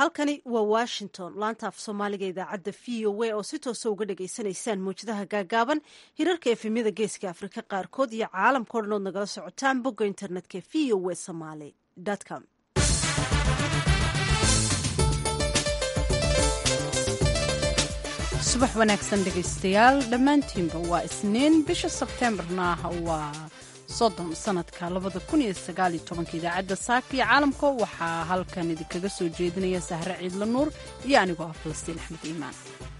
halkani waa washington laanta af soomaaliga idaacadda v o a oo si toosa uga dhagaysanaysaan mawjadaha gaagaaban hirarka efemyada geeska afrika qaarkood iyo caalamkao dhan ood nagala socotaan bogga internetka v o a somaly com subax wanaagsan dhegaystayaal dhammaantiinba waa isniin bisha sebteembarna waa soddon sanadka labada kun iyo sagaal iyo tobanka idaacadda saaka iyo caalamka waxaa halkan idinkaga soo jeedinaya sahre ciidla nuur iyo anigoo ah falastiin axmed iimaan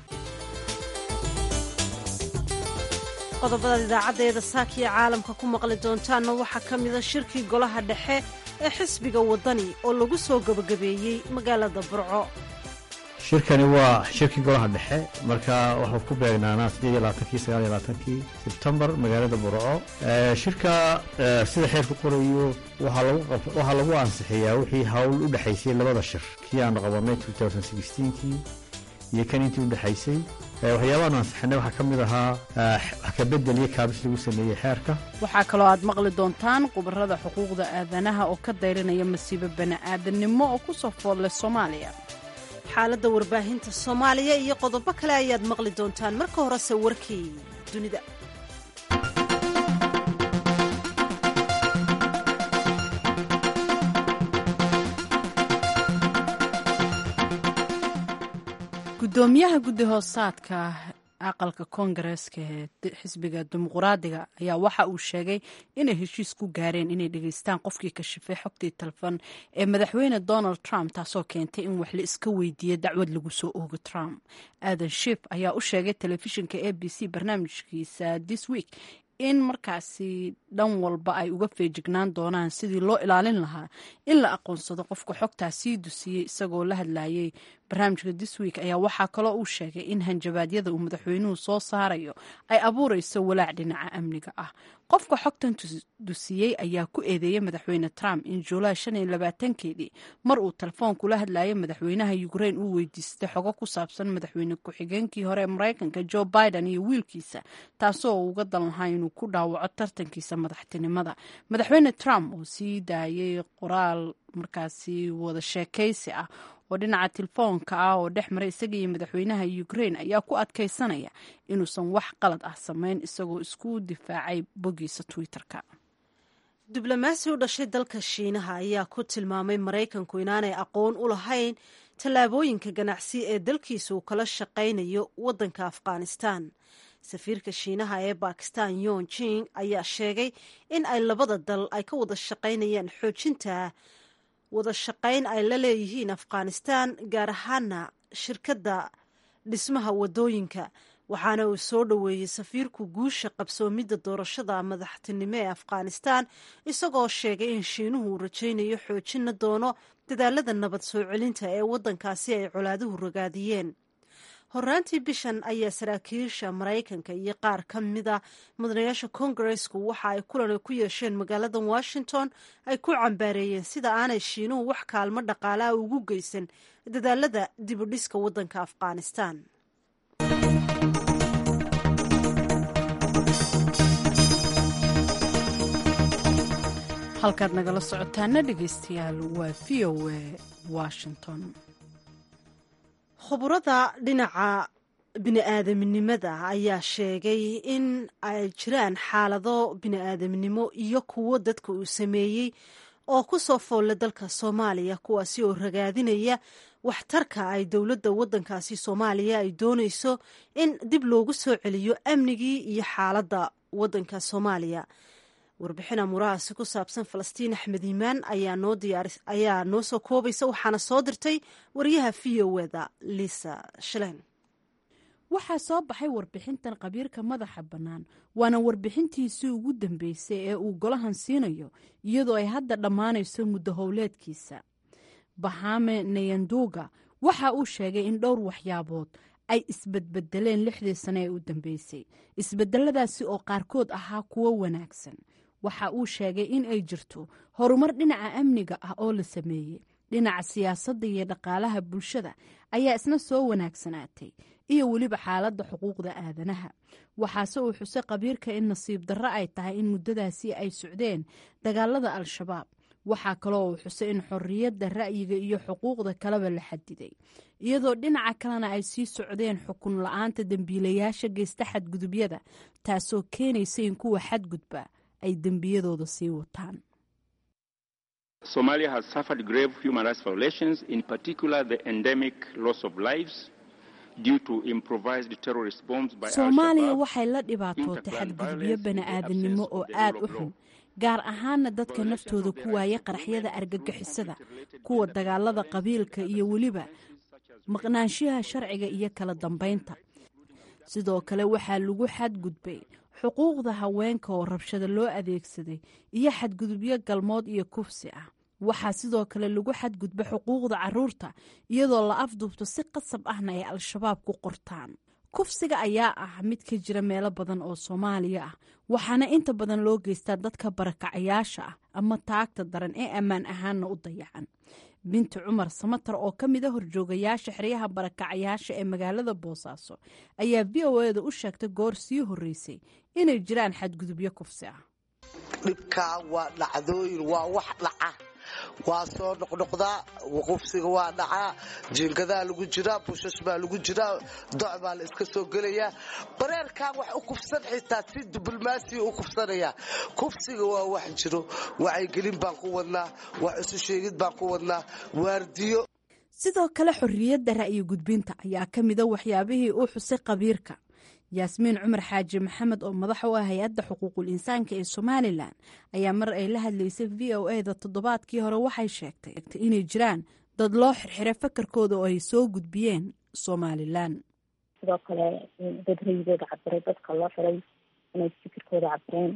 qodobadaad idaacaddeeda saaka iyo caalamka ku maqli doontaanna waxaa ka mida shirkii golaha dhexe ee xisbiga waddani oo lagu soo gebagabeeyey magaalada burco shirkani waa shirkii golaha dhexe marka waxuu ku beegnaanaa siddeed iyo labaatankii sagaal iyo labaatankii sebtembar magaalada burco shirka sida xeerku qorayo waxaa lagu ansixiyaa wixii hawl u dhexaysay labada shir kii aanu qabanay kii iyo kan intii u dhexaysay waxyaabaanu ansixinay waxaa ka mid ahaa wax ka bedel iyo kaabis lagu sameeyey xeerka waxaa kaloo aad maqli doontaan khubarada xuquuqda aadanaha oo ka dayranaya masiibo bani'aadannimo oo ku soo foodlay soomaaliya xaaladda warbaahinta soomaaliya iyo qodobo kale ayaad maqli doontaan marka horese warkii dunida gudoomiyaha guddi hoosaadka aqalka koongareeska ee xisbiga dimuquraadiga ayaa waxa uu sheegay inay heshiis ku gaareen inay dhegeystaan qofkii kashifay xogtii telefon ee madaxweyne donald trump taasoo keentay in wax la iska weydiiya dacwad lagu soo oogo trump aadan shif ayaa u sheegay telefishinka a b c barnaamijkiisa this week in markaasi dhan walba ay uga feejignaan doonaan sidii loo ilaalin lahaa in la aqoonsado qofka xogtaa sii dusiyey isagoo la hadlayay barnaamijka this week ayaa waxaa kaloo uu sheegay in hanjabaadyada uu madaxweynuhu soo saarayo ay abuureyso walaac dhinaca amniga ah qofka xogtan dusiyey ayaa ku eedeeyey madaxweyne trump in juulaay shan iyo labaatankeedii mar uu telefoonku la hadlayay madaxweynaha ukrain uu weydiistay xogo ku saabsan madaxweyne ku-xigeenkii hore ee maraykanka joe biden iyo wiilkiisa taasoo uu uga dan lahaa inuu ku dhaawaco tartankiisa madaxtinimada madaxweyne trump oo sii daayay qoraal markaasi wada sheekaysi ah oo dhinaca telefoonka ah oo dhex maray isaga iyo madaxweynaha ukrain ayaa ku adkaysanaya inuusan wax qalad ah samayn isagoo isku difaacay boggiisa twitter-ka diblomaasi u dhashay dalka shiinaha ayaa ku tilmaamay maraykanku inaanay aqoon u lahayn tallaabooyinka ganacsi ee dalkiisa uu kala shaqaynayo waddanka afghanistan safiirka shiinaha ee bakistan yon jing ayaa sheegay in ay labada dal ay ka wada shaqaynayaan xoojinta wada shaqayn ay la leeyihiin afghanistan gaar ahaana shirkadda dhismaha wadooyinka waxaana uu soo dhoweeyey safiirku guusha qabsoomidda doorashada madaxtinimo ee afghanistan isagoo sheegay in shiinuhu uu rajaynayo xoojina doono dadaalada nabad soo celinta ee waddankaasi ay colaaduhu ragaadiyeen horaantii bishan ayaa saraakiisha maraykanka iyo qaar ka mida mudanayaasha kongaresku waxa ay kulan ku yeesheen magaalada washington ay ku cambaareeyeen sida aanay shiinuhu wax kaalmo dhaqaalaha ugu geysan dadaalada dibudhiska waddanka afghanistan halkaad nagala socotaana dhegeystayaal waa v o a washington khuburada dhinaca bini-aadamnimada ayaa sheegay in ay jiraan xaalado bini-aadamnimo iyo kuwo dadka uu sameeyey oo ku soo foolla dalka soomaaliya kuwaasi oo ragaadinaya waxtarka ay dowladda waddankaasi soomaaliya ay doonayso in dib loogu soo celiyo amnigii iyo xaaladda waddanka soomaaliya warbixin amuurahaasi ku saabsan falastiin axmed iimaan ayaa noo soo koobaysa waxaana soo dirtay wariyaha v o eda liisa shilen waxaa soo baxay warbixintan khabiirka madaxa bannaan waana warbixintiisii ugu dambeysay ee uu golahan siinayo iyadoo ay hadda dhammaanayso muddo howleedkiisa bahame nayanduga waxa uu sheegay in dhowr waxyaabood ay isbedbedeleen lixdii sane ee u dambeysay isbedeladaasi oo qaarkood ahaa kuwo wanaagsan waxa uu sheegay in ay jirto horumar dhinaca amniga ah oo la sameeyey dhinaca siyaasadda iyo dhaqaalaha bulshada ayaa isna soo wanaagsanaatay iyo weliba xaaladda xuquuqda aadanaha waxaase uu xusay khabiirka in nasiib darro ay tahay in muddadaasi ay socdeen dagaalada al-shabaab waxaa kaloo uu xusay in xorriyadda ra'yiga iyo xuquuqda kaleba la xadiday iyadoo dhinaca kalena ay sii socdeen xukun la-aanta dembiilayaasha geysta xadgudubyada taasoo keenaysa in kuwa xadgudba ay dembiyadooda sii wataan Somalia has suffered grave human rights violations, in particular the endemic loss of lives due to improvised terrorist bombs by soomaaliya waxay la dhibaatootay xadgudubyo bani-aadamnimo oo aad u xun gaar ahaana dadka naftooda ku waaya qaraxyada argagixisada kuwa dagaalada qabiilka iyo weliba maqnaanshiyaha sharciga iyo kala dambeynta sidoo kale waxaa lagu xadgudbay xuquuqda haweenka oo rabshada loo adeegsaday iyo xadgudubyo galmood iyo kufsi ah waxaa sidoo kale lagu xadgudba xuquuqda caruurta iyadoo la afduubto si qasab ahna ay al-shabaab ku qortaan kufsiga ayaa ah mid ka jira meelo badan oo soomaaliya ah waxaana inta badan loo geystaa dadka barakacayaasha ah ama taagta daran ee ammaan ahaanna u dayacan binti cumar samatar oo ka mid a horjoogayaasha xeryaha barakacayaasha ee magaalada boosaaso ayaa v o eda u sheegtay goor sii horreysay inay jiraan xadgudubyo kufsi ah dhibkaa waa dhacdooyin waa wax dhaca waa soo noqnoqdaa qufsiga waa dhacaa jiingadaa lagu jiraa bushash baa lagu jiraa doc baa la iska soo gelayaa bareerkan wax u kufsan xitaa si diblomaasiya u kufsanayaa kufsiga waa wax jiro wacyigelin baan ku wadnaa wax isu sheegid baan ku wadnaa waardiyo sidoo kale xorriyadda ra'yi gudbinta ayaa ka mida waxyaabihii uu xusay qabiirka yaasmiin cumar xaaji maxamed oo madax u ah hay-adda xuquuqul insaanka ee somalilan ayaa mar ay la hadlaysay v o e da toddobaadkii hore waxay sheegtay inay jiraan dad loo xirxiray fakarkooda oo ay soo gudbiyeen somalilan sidoo kale dad rayigooda cabiray dadka loo xiray inay fikirkooda cabireen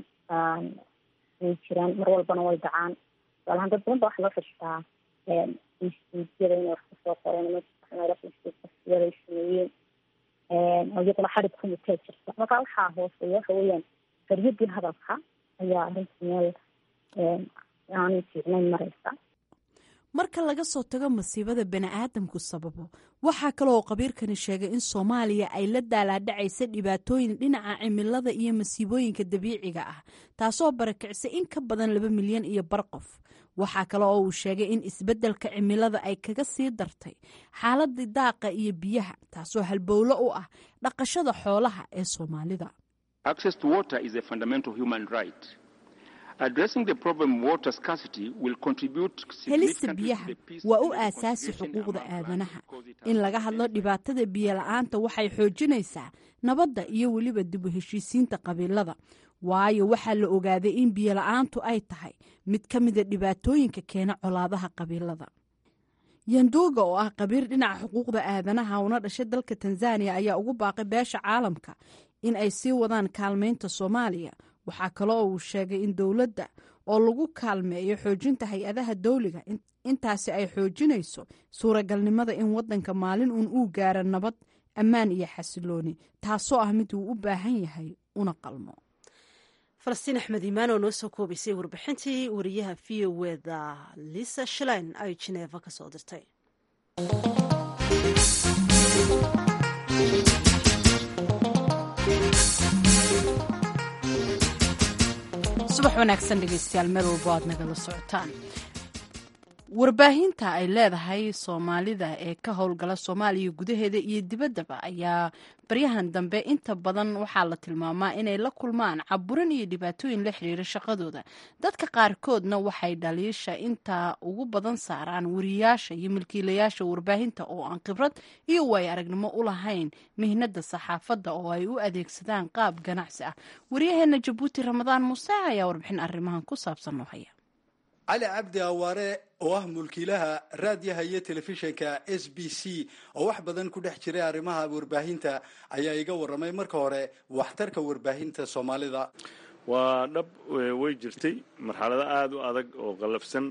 way jiraan mar walbana way dhacaan tusaalahaan dad badan ba waxa loo xirtaa instituutyada inay wax kasoo qoreen instituutyada ay sameeyeen iyaduna xarig kumutee jirta marka waxaa hooseeya waxa weeyaan xoriyadii hadalka ayaa arrinta meel aanay fiicnayn maraysa marka laga soo tago masiibada bani-aadamku sababo waxaa kaleoo qabiirkani sheegay in soomaaliya ay la daalaadhacaysa dhibaatooyin dhinaca cimilada iyo masiibooyinka dabiiciga ah taasoo barakicisay in ka badan laba milyan iyo bar qof waxaa kale oo uu sheegay in isbeddelka cimilada ay kaga sii dartay xaaladii daaqa iyo biyaha taasoo halbowlo u ah dhaqashada xoolaha ee soomaalida helista biyaha waa u aasaasi xuquuqda aadanaha in laga hadlo dhibaatada biyola-aanta waxay xoojinaysaa nabadda iyo weliba dib u heshiisiinta qabiilada waayo waxaa la ogaaday in biyola-aantu ay tahay mid ka mida dhibaatooyinka keena colaadaha qabiilada yanduuga oo ah qabiir dhinaca xuquuqda aadanaha una dhashay dalka tanzaniya ayaa ugu baaqay beesha caalamka in ay sii wadaan kaalmaynta soomaaliya waxaa kaloo uu sheegay in dowladda oo lagu kaalmeeyo xoojinta hay-adaha dawliga intaasi ay xoojinayso suuragalnimada in wadanka maalin uun uu gaaro nabad ammaan iyo xasilooni taasoo ah mid uu u baahan yahay una qalmo falastiin axmed iimaan oo noo soo koobaysay warbixintii wariyaha v o eda lisa shalein ay jineeva ka soo dirtay subax wanaagsan dhegeystayaal meel walbo aad nagala socotaan warbaahinta ay leedahay soomaalida ee ka howlgala soomaaliya gudaheeda iyo dibaddaba ayaa baryahan dambe inta badan waxaa la tilmaamaa inay la kulmaan caburin iyo dhibaatooyin la xiriira shaqadooda dadka qaarkoodna waxay dhaliisha intaa ugu badan saaraan wariyaasha iyo milkiilayaasha warbaahinta oo aan khibrad iyo way aragnimo u lahayn mihnada saxaafadda oo ay u adeegsadaan qaab ganacsi ah waryaheena jabuuti ramadaan muuse ayaa warbixin arrimahan ku saabsan noo haya cali cabdi awaare oo ah mulkiilaha raadiyaha iyo telefishinka s b c oo wax badan ku dhex jiray arrimaha warbaahinta ayaa iga warramay marka hore waxtarka warbaahinta soomaalida waa dhab way jirtay marxalado aada u adag oo qallafsan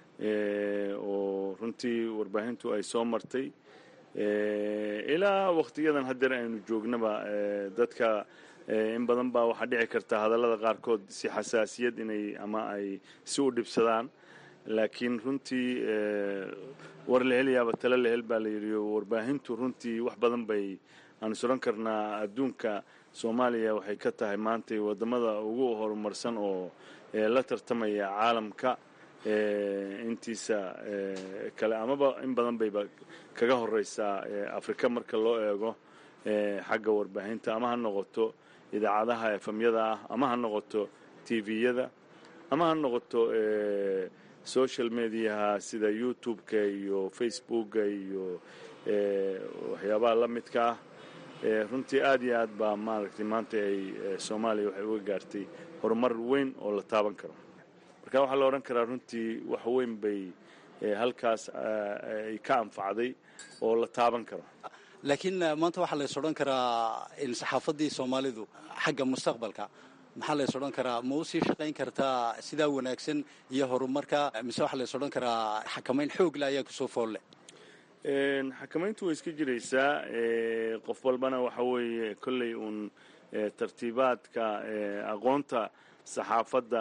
oo runtii warbaahintu ay soo martay ilaa wakhtiyadan haddeer aynu joognaba dadka in badan baa waxaa dhici karta hadallada qaarkood si xasaasiyad inay ama ay si u dhibsadaan laakiin runtii war la helayaaba tale la hel baa la yidhi warbaahintu runtii wax badan bay aan suran karnaa adduunka soomaaliya waxay ka tahay maantay waddamada ugu horumarsan oo la tartamaya caalamka intiisa kale amaba in badan bayba kaga horeysaa afrika marka loo eego xagga warbaahinta ama ha noqoto idaacadaha efamyada ah ama ha noqoto tviyada ama ha noqoto social mediaha sida youtube-ka iyo facebooka iyo waxyaabaha la midka ah runtii aad iyo aad baa maaragtay maanta ay soomaaliya waxay uga gaartay horumar weyn oo la taaban karo marka waxaa la odhan karaa runtii wax weyn bay halkaas ay ka anfacday oo la taaban karo laakiin maanta waxaa lays odhan karaa in saxaafaddii soomaalidu xagga mustaqbalka maxaa lays odhan karaa ma usii shaqayn kartaa sidaa wanaagsan iyo horumarka mise waxaa lays odhan karaa xakamayn xoogle ayaa kusoo foolle xakamayntu way iska jiraysaa qof walbana waxa weeye kolley uun tartiibaadka aqoonta saxaafadda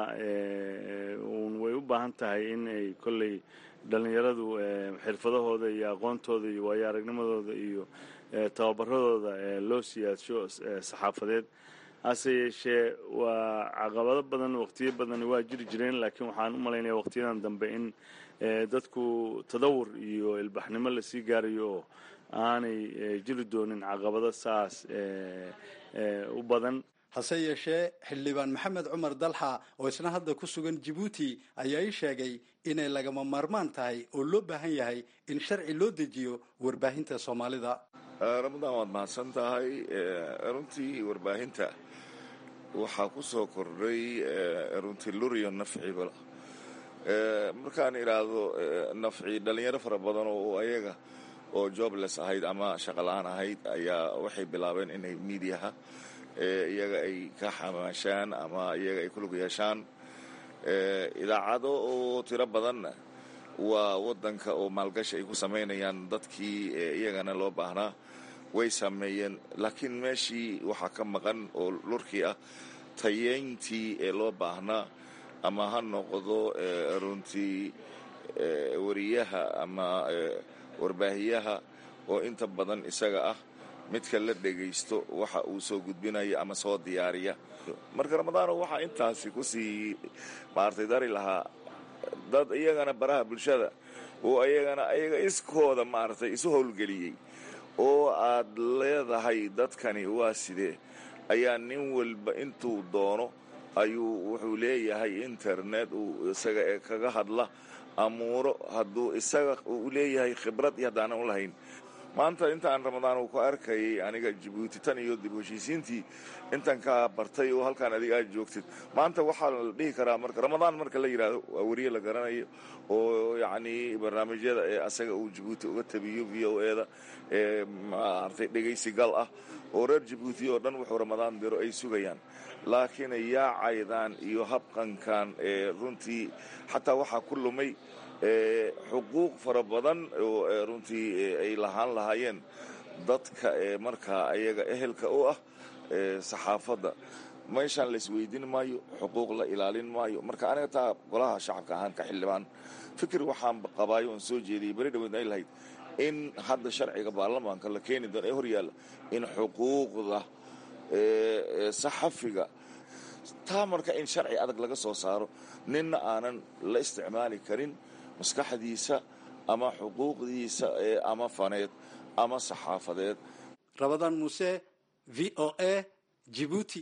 uun way u baahan tahay in ay kolley dhallinyaradu xirfadahooda iyo aqoontooda iyo waayo aragnimadooda iyo tababaradooda loo siyaadsho saxaafadeed hase yeeshee waa caqabado badan waqtiyo badan waa jiri jireen laakiin waxaan u malaynaya waqtiyadan dambe in dadku tadawur iyo ilbaxnimo lasii gaarayo oo aanay jiri doonin caqabado saas u badan hase yeeshee xildhibaan maxamed cumar dalxa oo isna hadda ku sugan jabuuti ayaa ii sheegay inay lagama maarmaan tahay oo loo baahan yahay in sharci loo dejiyo warbaahinta soomaalida ramadaan waad mahadsan tahay runtii warbaahinta waxaa ku soo kordhay runtii luriyo nafciba markaan idhaahdo nafci dhalinyaro fara badan oo ayaga oo jobless ahayd ama shaqola-aan ahayd ayaa waxay bilaabeen inay miidiyaha iyaga ay ka xamaashaan ama iyaga ay ku lug yeeshaan idaacado oo tiro badanna waa wadanka oo maalgashi ay ku samaynayaan dadkii iyagana loo baahnaa way sameeyeen laakiin meeshii waxaa ka maqan oo lurkii ah tayeyntii ee loo baahnaa ama ha noqdo runtii wariyaha ama warbaahiyaha oo inta badan isaga ah midka la dhegaysto waxa uu soo gudbinaya ama soo diyaariya marka ramadaano waxaa intaasi kusii maartay dari lahaa dad iyagana baraha bulshada oo iyagana ayaga iskooda maaragtay isu howlgeliyey oo aad leedahay dadkani waa sidee ayaa nin walba intuu doono ayuu wuxuu leeyahay internet uu isaga ee kaga hadla amuuro hadduu isaga uu leeyahay khibrad iyo haddaanan u lahayn maanta intaan ramadaan uu ku arkayay aniga jabuuti tan iyo dib heshiisiintii intan kaa bartay oo halkaan adiga aad joogtid maanta waxaa la dhihi karaa marka ramadaan marka la yidhaahdo waa weriye la garanayo oo yacnii barnaamijyada ee asaga uu jabuuti uga tabiyo v o e da ee maaragtay dhegaysi gal ah oo reer jabuuti oo dhan wuxuu ramadaan diro ay sugayaan laakiin yaacaydan iyo habqankan ee runtii xataa waxaa ku lumay xuquuq fara badan oo runtii ay lahaan lahaayeen dadka ee markaa ayaga ehelka u ah saxaafadda meeshaan laisweydiin maayo xuquuq la ilaalin maayo marka aniga taa golaha shacabka ahaan ka xildhibaan fikir waxaan qabaayo oon soo jeediyay beri dhaweed ay lahayd in hadda sharciga baarlamaanka la keeni doono ee horyaalla in xuquuqda saxafiga taa marka in sharci adag laga soo saaro ninna aanan la isticmaali karin maskaxdiisa ama xuquuqdiisa ama faneed ama saxaafadeed rabadaan muuse v o a jibuuti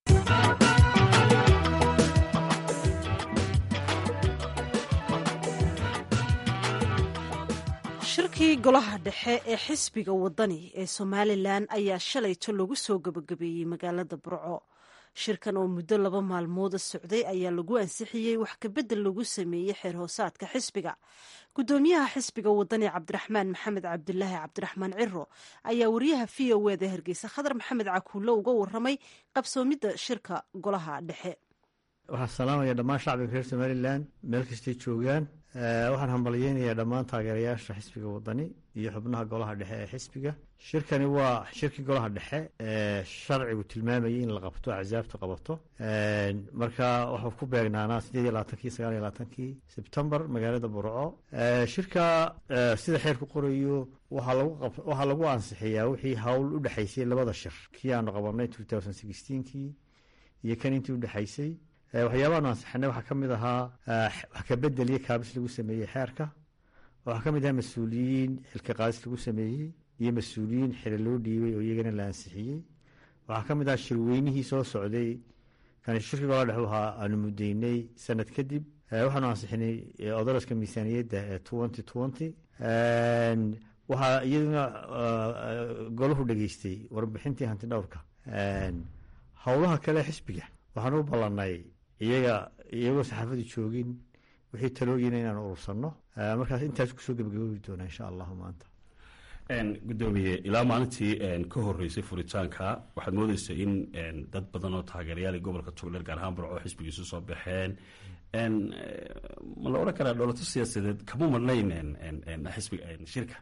shirkii golaha dhexe ee xisbiga wadani ee somalilan ayaa shalayto lagu soo gebagabeeyey magaalada burco shirkan oo muddo laba maalmooda socday ayaa lagu ansixiyey wax kabedel lagu sameeyey xeer hoosaadka xisbiga gudoomiyaha xisbiga wadani cabdiraxmaan maxamed cabdilaahi cabdiraxmaan ciro ayaa wariyaha v o eda hargeysa khadar maxamed cakuulle uga waramay qabsoomidda shirka golaha dhexe waxaan salaamaya dhammaan shacbiga reer somalilan meel kastay joogaan waxaan hambalyeynayaa dhammaan taageerayaasha xisbiga wadani iyo xubnaha golaha dhexe ee xisbiga shirkani waa shirkii golaha dhexe ee sharcigu tilmaamayay in la qabto axsaabta qabato marka waxuu ku beegnaanaa sideed iyo labaatankii sagaal iyo labaatankii sebtembar magaalada burco shirka sida xeerku qorayo waxaa lagu ansixiyaa wixii hawl u dhexaysay labada shir kii aanu qabanay kii iyo kan intii udhexaysay waxyaabaanu ansixinay waxaa ka mid ahaa wax ka bedel iyo kaabis lagu sameeyey xeerka waxaa ka mid ahaa mas-uuliyiin xilka qaadis lagu sameeyey iyo mas-uuliyiin xili loo dhiibay oo iyagana la ansixiyey waxaa ka mid ahaa shirweynihii soo socday kan shirkiga ola dhex ahaa aanu mudaynay sanad kadib waxaanu ansixinay odolaska miisaaniyadda ee twenty twenty waxaa iyaduna golahu dhegeystay warbixintii hanti dhowrka howlaha kale xisbiga waxaan u ballanay iyaga iyagoo saxaafadu joogin wixii talooyina inaan urursanno markaas intaas kusoo gebagaboobi doonaa insha allahu maanta gudoomiye ilaa maalintii ka horeysay furitaanka waxaad moodeysa in dad badan oo taageerayaal gobolka togdheer gaar ahaan barco xisbigiisu soo baxeen ma la odhan karaa dhowlato siyaasadeed kama marnayn xisbiga shirka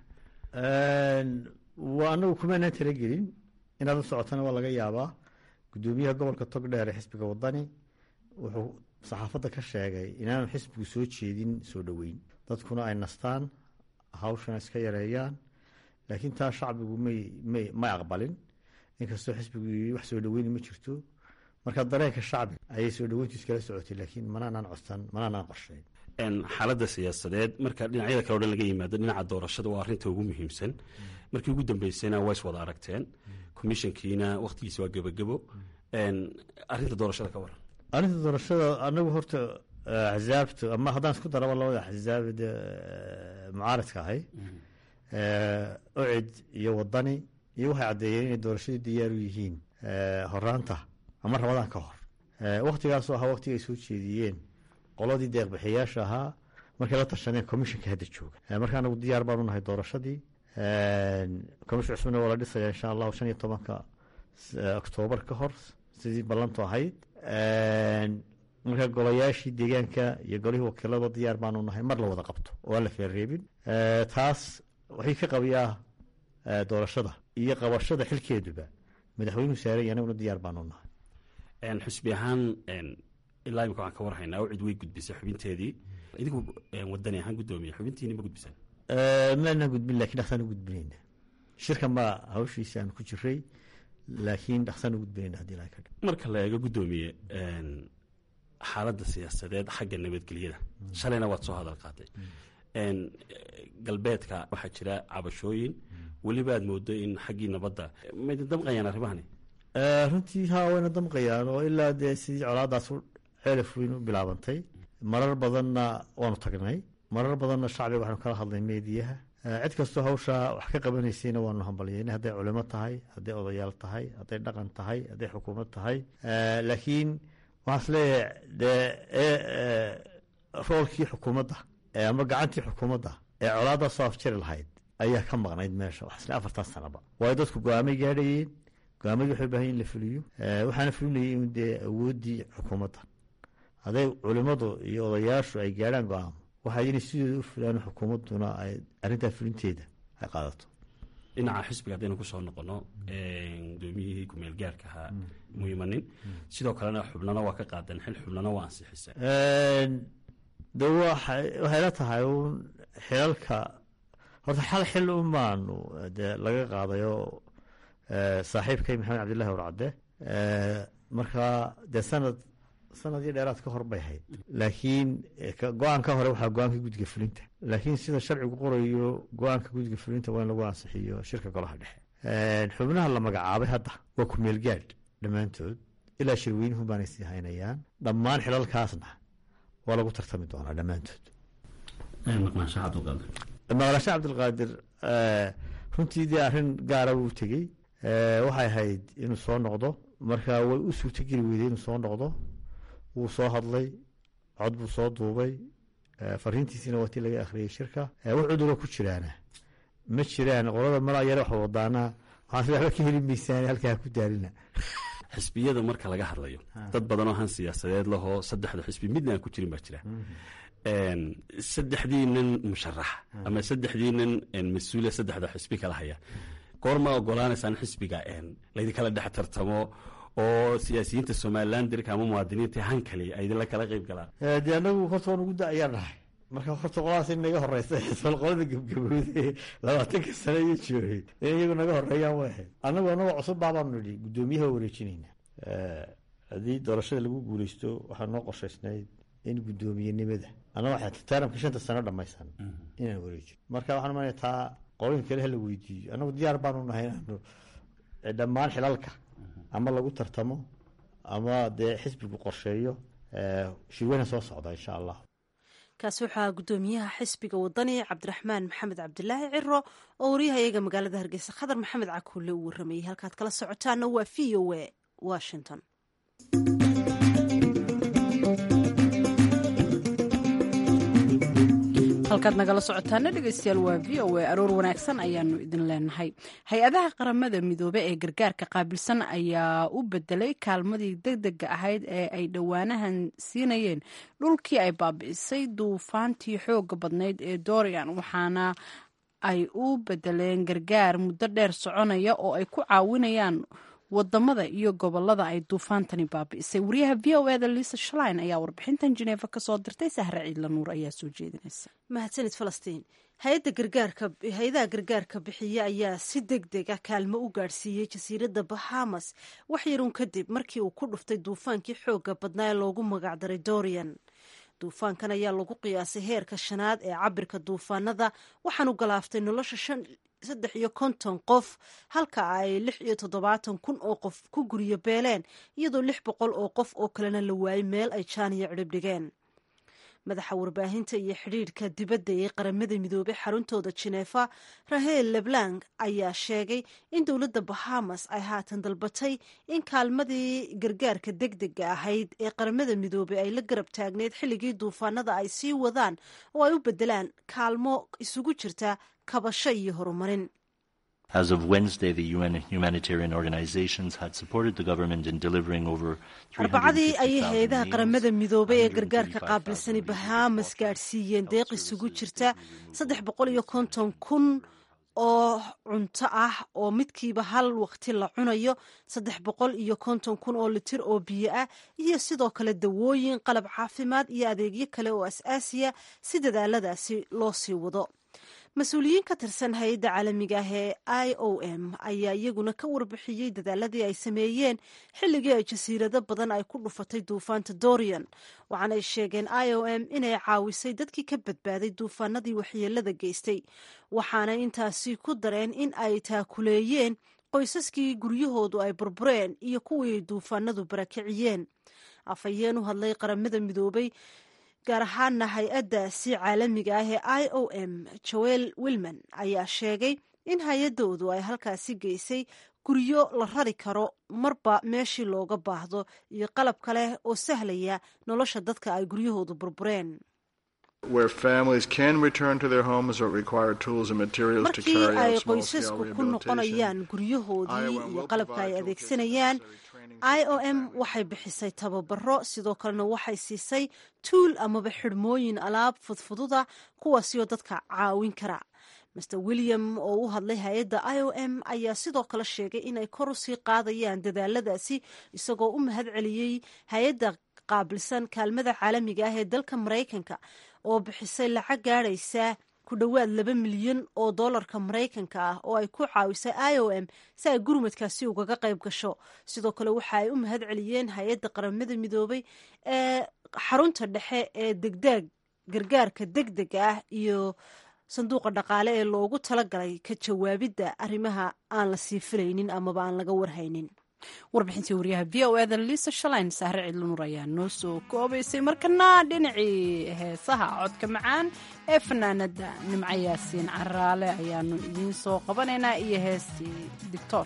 waa anagu kumaanaan talagelin inaad u socotana waa laga yaabaa gudoomiyaha gobolka togdheer ee xisbiga wadani wuxuu saxaafadda ka sheegay inaanu xisbigu soo jeedin soo dhoweyn dadkuna ay nastaan hawshana iska yareeyaan laakiin taa shacbigu may may may aqbalin inkastoo xisbigu yii wax soo dhoweyni ma jirto marka dareenka shacbiga ayay soo dhoweyntu iskala socotay laakiin manaanaan codsan manaanaan qorshayn xaaladda siyaasadeed marka dhinacyada kale o dhan laga yimaado dhinaca doorashada waa arrinta ugu muhiimsan markii ugu dambeysayna waa is wada aragteen commissionkiina wakhtigiisa waa gebagebo arrinta doorashada ka waran arrinta doorashada anagu horta axzaabta ama haddaan isku daraba labada axzaabda mucaaradka ahay ocid iyo wadani iyo waxay caddeeyeen inay doorashadii diyaar u yihiin horaanta ama rabadaan ka hor wakhtigaasoo ahaa wakhtiga ay soo jeediyeen qoladii deeqbixiyaasha ahaa markay la tashaneen commissionka hadda jooga marka anagu diyaar baanu nahay doorashadii commission cusubna waa la dhisaya insha allahu shan iyo tobanka oktoobar ka hor sidii ballantu ahayd marka golayaashii deegaanka iyo golihii wakiilada diyaar baanu nahay mar la wada qabto oo aan la feerreebin taas waxay ka qabiyaa doorashada iyo qabashada xilkeeduba madaxweynuhu saaranya anaguna diyaar baanu nahay xusbi ahaan ilaa imika waxaan ka warhaynaa oo cid way gudbisay xubinteedii idinku wadani ahaan guddoomiye xubintiini ma gudbisan maanaan gudbin lakin dhaqsaan u gudbinayna shirkan baa hawshiisi aan ku jiray laakiin dhaqsaan u gudbinayna hadii ilahay ka marka la eego guddoomiye xaaladda siyaasadeed xagga nabadgelyada shalayna waad soo hadal qaaday galbeedka waxaa jira cabashooyin weliba aad moodo in xaggii nabadda mayda damqayaan arrimahani runtii haa wayna damqayaan oo ilaa dee sidii colaadaas ceelaf weyn u bilaabantay marar badanna waanu tagnay marar badanna shacbiga waxaanu kala hadlay meediyaha cid kastoo hawshaa wax ka qabanaysayna waanu hambalyeynay hadday culimo tahay hadday odayaal tahay hadday dhaqan tahay hadday xukuumad tahay laakiin waxaan is leeyahay dee roolkii xukuumadda ama gacantii xukuumadda ee colaaddaa soo afjari lahayd ayaa ka maqnayd meesha wax isle afartan sanaba waayo dadku go-aamay gaadhayeen go-aamadii waxay u bahan in la fuliyo waxaana fulinayay in dee awooddii xukuumadda hadday culimmadu iyo odayaashu ay gaadhaan go-aamo waxaa inay sidooda u fulaan xukuumadduna ay arrintaa fulinteeda ay qaadato dhinaca xisbiga haddaynu kusoo noqono gudoomiyihii kumeel gaarka ahaa muhimanin sidoo kalena xubnana waa ka qaadeen xil xubnana waa ansixisa de waxay la tahay uun xilalka horta xal xil un baanu dee laga qaadayo saaxiibkay maxamed cabdillahi warcadde markaa dee sanad sanad iyo dheeraad ka hor bay ahayd laakiin go-aan ka hore waxaa go-aanka guddiga fulinta laakiin sida sharcigu qorayo go-aanka guddiga fulinta waa in lagu ansixiyo shirka golaha dhexe xubnaha la magacaabay hadda waa kumeel gaadh dhammaantood ilaa shirweynuhu baanay sii haynayaan dhammaan xilalkaasna waa lagu tartami doonaa dhammaantood maqnaansha cabdilqaadir runtii dee arrin gaara wuu tegey waxay ahayd inuu soo noqdo marka way u suurtogeli weyday inuu soo noqdo wuu soo hadlay cod buu soo duubay fariintiisina waa tii laga akhriyey shirka wax cuduroo ku jiraana ma jiraan qolada mala yare wax wadaana waxaan waxba ka heli maysaan halkaa ku daalina xisbiyada marka laga hadlayo dad badanoo han siyaasadeed lahoo saddexda xisbi midna aan ku jirin baa jira saddexdii nin musharaxa ama saddexdii nin mas-uuliya saddexda xisbi kala haya goorma ogolaanaysaan xisbiga laydinkala dhex tartamo oo siyaasiyiinta somalilan dirka ama muwaadiniinta han kale ay idinla kala qeyb galaan dee anagu horta waan ugu da-ayaan nahay marka horta qoladaas in naga horeysa xisbal qolada gebgabowde labaatanka sane iyo joogay in iyagu naga horeeyaan way ahayd anagu anagoo cusub baabaanu nidhi guddoomiyaha wareejinayna haddii doorashada lagu guuleysto waxaa noo qorshaysnayd in guddoomiyenimada annaga waxaa taaramka shanta sano dhammaysan inaan wareejiyo marka waxaan umanaya taa qolooyinka kale hala weydiiyo annagu diyaar baanu nahay inaanu dhammaan xilalka ama lagu tartamo ama dee xisbigu qorsheeyo shirweyna soo socda insha allah kaasi waxaa guddoomiyaha xisbiga wadani cabdiraxmaan maxamed cabdilaahi ciro oo waryahayaga magaalada hargeysa khadar maxamed cakuule uu waramayey halkaad kala socotaana waa v o a washington halkaad nagala socotaana dhegeystayaal waa v o a aroor wanaagsan ayaanu idin leenahay hay-adaha qaramada midoobe ee gargaarka qaabilsan ayaa u bedelay kaalmadii degdega ahayd ee ay dhowaanahan siinayeen dhulkii ay baabi'isay duufaantii xooga badnayd ee dorian waxaana ay u bedeleen gargaar muddo dheer soconaya oo ay ku caawinayaan wadamada iyo gobolada ay duufaantani baabi'isay wariyaha v o eda lisa shlein ayaa warbixintan jeneefa kasoo dirtay sahre ciidla nuur ayaa soo jeedinaysa mahadsanid falastiin hay-adda gargaarka hay-adaha gargaarka bixiya ayaa si deg deg ah kaalmo u gaadhsiiyey jasiiradda bahamas wax yarun kadib markii uu ku dhuftay duufaankii xooga badnaa ee loogu magacdaray dorian duufaankan ayaa lagu qiyaasay heerka shanaad ee cabirka duufaanada waxaanu galaaftay nolosha saddex iyo konton qof halka ay lix iyo toddobaatan kun oo qof ku guryo beeleen iyadoo lix boqol oo qof oo kalena la waayay meel ay jaaniya cidhib dhigeen madaxa warbaahinta iyo xidhiidhka dibadda ee qaramada midoobey xaruntooda jineefa rahel leblang ayaa sheegay in dowladda bahamas ay haatan dalbatay in kaalmadii gargaarka degdega ahayd ee qaramada midoobey ay la garab taagneyd xilligii duufaanada ay sii wadaan oo ay u bedelaan kaalmo isugu jirta kabasho iyo horumarin As of Wednesday, the UN humanitarian organizations had supported the government in delivering over arbacadii ayay hay-adaha qaramada midoobay ee gargaarka qaabilsani bahamas gaadhsiiyeen deeq isugu jirta saddex boqol iyo konton kun oo cunto ah oo midkiiba hal waqti la cunayo saddex boqol iyo konton kun oo litir oo biyo ah iyo sidoo kale dawooyin qalab caafimaad iyo adeegyo kale oo as-aasiya si dadaaladaasi loo sii wado mas-uuliyiin ka tirsan hay-adda caalamiga ah ee i o m ayaa iyaguna ka warbixiyey dadaaladii ay sameeyeen xilligii ay jasiirado badan ay ku dhufatay duufaanta dorian waxaanay sheegeen i o m inay caawisay dadkii ka badbaaday duufaanadii waxyeelada geystay waxaana intaasi ku dareen in ay taakuleeyeen qoysaskii guryahoodu ay burbureen iyo kuwii duufaanadu barakiciyeen afhayeen u hadlay qaramada midoobay gaar ahaana hay-addaasi caalamiga ah ee i o m joel wilman ayaa sheegay in hay-adoodu ay halkaasi geysay guryo la rari karo marba meeshii looga baahdo iyo qalab kale oo sahlaya nolosha dadka ay guryahoodu burbureen markii ay qoysasku ku noqonayaan guryahoodii iyo qalabka ay adeegsanayaan i o m waxay bixisay tababaro sidoo kalena waxay siisay tuul amaba xidhmooyin alaab fudfududa kuwaasi oo dadka caawin kara master william oo u hadlay hay-adda i o m ayaa sidoo kale sheegay inay kor usii qaadayaan dadaaladaasi isagoo u mahad celiyey hay-adda qaabilsan kaalmada caalamiga ah ee dalka maraykanka oo bixisay lacag gaadhaysa ku dhowaad laba milyan oo doolarka maraykanka ah oo ay ku caawisay i o m si ay gurmadkaasi ugaga qayb gasho sidoo kale waxa ay u mahad celiyeen hay-adda qaramada midoobay ee xarunta dhexe ee degdeeg gargaarka degdega ah iyo sanduuqa dhaqaale ee loogu talagalay ka jawaabidda arrimaha aan la sii filaynin amaba aan laga warhaynin warbixintii wariyaha v o eda liisa shalayn sahre cidlunuur ayaa noo soo koobaysay markana dhinacii heesaha codka macaan ee fanaanada nimco yaasiin caraale ayaanu idiin soo qabanaynaa iyo heestii dictor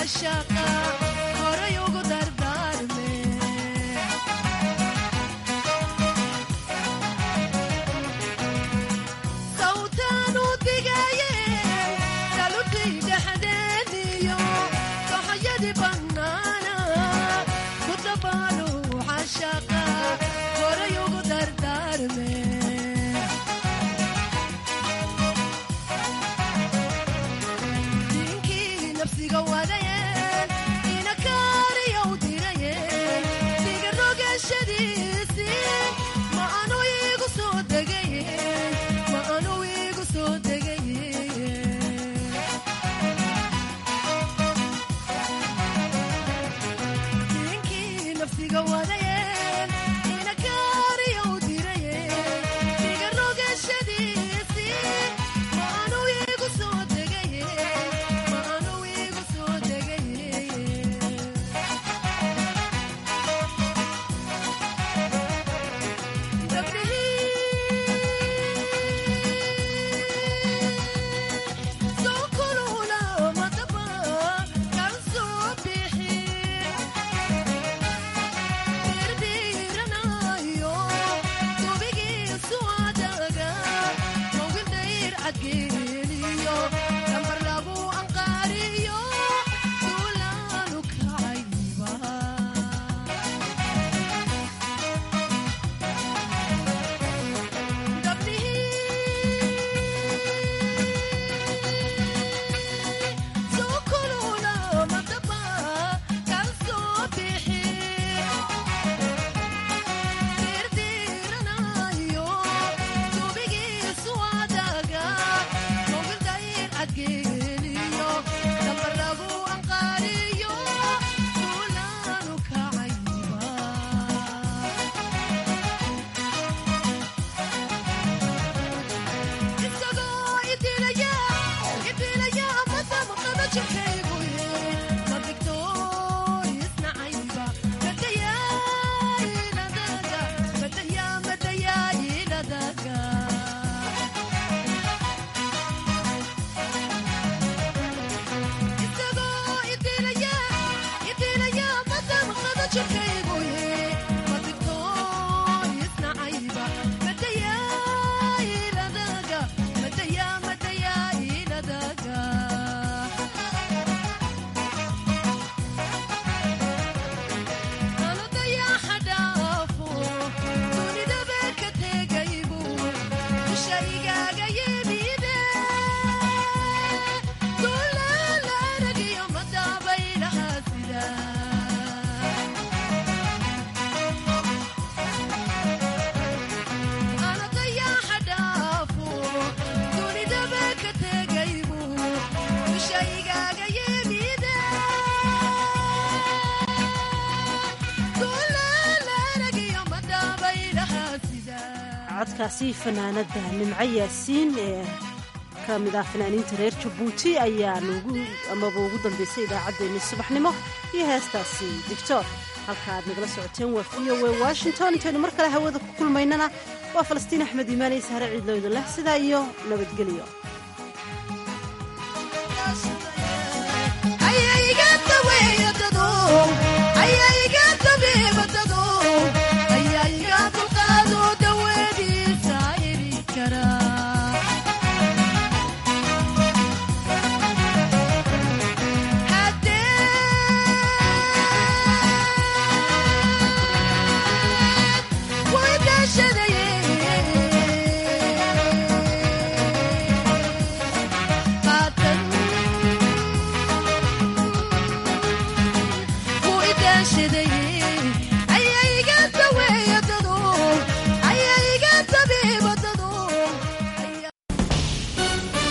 codkaasi fanaanada nimco yaasiin ee ka mid ah fanaaniinta reer jabuuti ayaa noogu amaba ugu dambeysay idaacaddeenni subaxnimo iyo heestaasi dictor halka aad nagala socoteen waa v o w washington intaynu mar kale hawada ku kulmaynana waa falastiin axmed iimaan iyo sahre ciidlowda leh sidaa iyo nabadgelyo ayayga daweeya dado